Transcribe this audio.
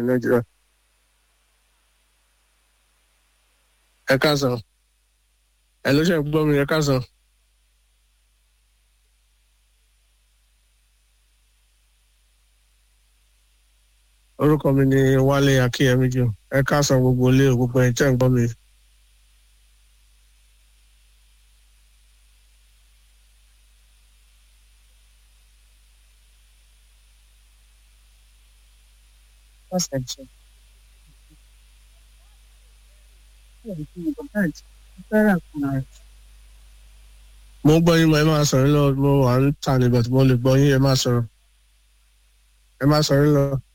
nàìjíríà. ẹ káàsán ẹ ló ṣe ń gbọ́ mi ẹ káàsán. orúkọ mi ni wálé akínyẹmí jù ẹ káàsán gbogbo ilé o, gbogbo ẹ̀ tẹ́ ń gbọ́ mi. perception. Fẹ́ràn kan rẹ̀. mo ń gbọ́ yín mo ẹ máa sọ̀rọ̀ lọ mo wà ń tà níbẹ̀ tí mo lè gbọ́ yín ẹ máa sọ̀rọ̀ ẹ máa sọ̀rọ̀ lọ.